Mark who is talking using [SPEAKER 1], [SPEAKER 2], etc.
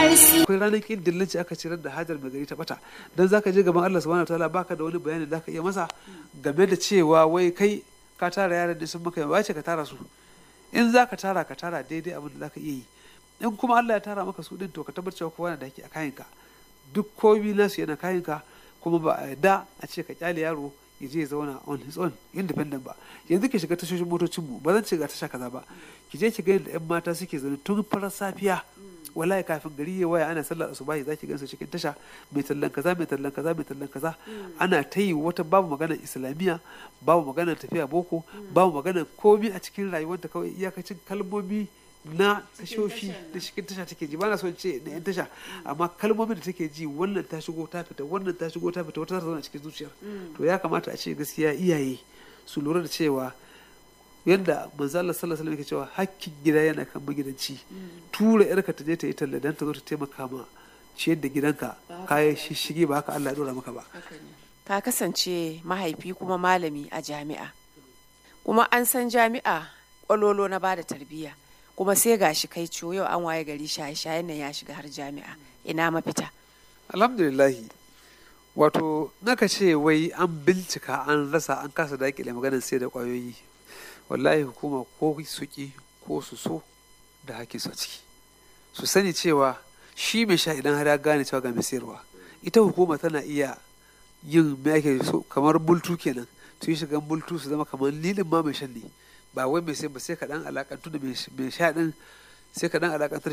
[SPEAKER 1] BRC.
[SPEAKER 2] akwai ranar kin dillanci aka cirar da hajar mai gari ta bata dan zaka je gaban Allah subhanahu wataala baka da wani bayani da zaka iya masa game da cewa wai kai ka tara yaran da sun maka yawa ce ka tara su in zaka tara ka tara daidai abin da zaka iya yi in kuma Allah ya tara maka su din to ka tabbatar cewa kowa na da haƙƙi a kayanka duk komi nasu yana kayanka kuma ba a yarda a ce ka kyale yaro ya je ya zauna on his own independent ba yanzu ki shiga tashoshin motocin mu ba zan ce ga tasha kaza ba ki je ki ga yadda yan mata suke zaune tun farar safiya wallahi kafin gari ya waya ana sallar asubahi zaki gansu cikin tasha mai tallan kaza mai tallan kaza mai tallan kaza ana ta yi wata babu maganar islamiyya babu maganar tafiya boko babu maganar komi a cikin rayuwarta kawai iyakacin kalmomi na tashoshi da cikin tasha take ji bana son ce na yan tasha amma kalmomin da take ji wannan ta shigo ta fita wannan ta shigo ta fita wata ta zauna cikin zuciyar to ya kamata a ce gaskiya iyaye su lura da cewa yadda manzo Allah sallallahu alaihi wasallam yake cewa hakkin gida yana kan magidanci tura yarka ta je ta yi talla dan ta zo ta taimaka ma ciyar da gidanka kayan shishige ba haka Allah ya dora maka ba
[SPEAKER 3] ka kasance mahaifi kuma malami a jami'a kuma an san jami'a kwalolo na bada tarbiyya kuma sai gashi kai ciwo yau an waye gari shaye-shayen nan ya shiga har jami'a ina mafita
[SPEAKER 2] alhamdulillahi wato naka ce wai an bincika an rasa an kasa dakile maganar sai da kwayoyi wallahi hukuma ko su ki ko su so da haƙƙi su a ciki su sani cewa shi mai sha idan har ya gane cewa ga mai sayarwa ita hukuma tana iya yin me ake so kamar bultu kenan su yi shigan bultu su zama kamar lilin ma mai shan ne ba wai mai sai ba sai ka dan alakantu da mai sha din sai ka dan alakantar